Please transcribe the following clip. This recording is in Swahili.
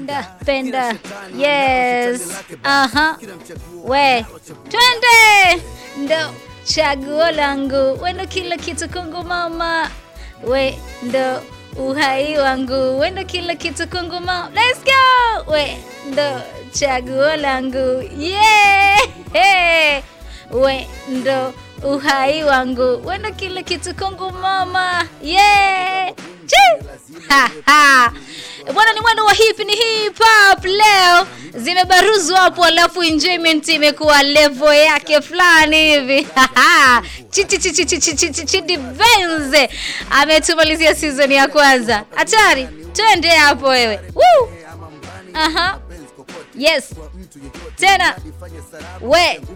penda penda yes aha we twende ndo chaguo langu wendo kila kitu kwangu mama we ndo uhai wangu wendo kila kitu kwangu mama let's go we ndo chaguo langu yeah hey. we ndo uhai wangu wendo kila kitu kwangu mama yeah Chii! Ha, ha. bwana ni mwendo wa hip ni hip hop leo zimebaruzwa hapo alafu enjoyment imekuwa level yake fulani hivi Ha, ha. Chichi, chichi, chichi, chichi, Chidi Benz ametumalizia season ya kwanza hatari twende hapo wewe Woo! Aha. yes tena we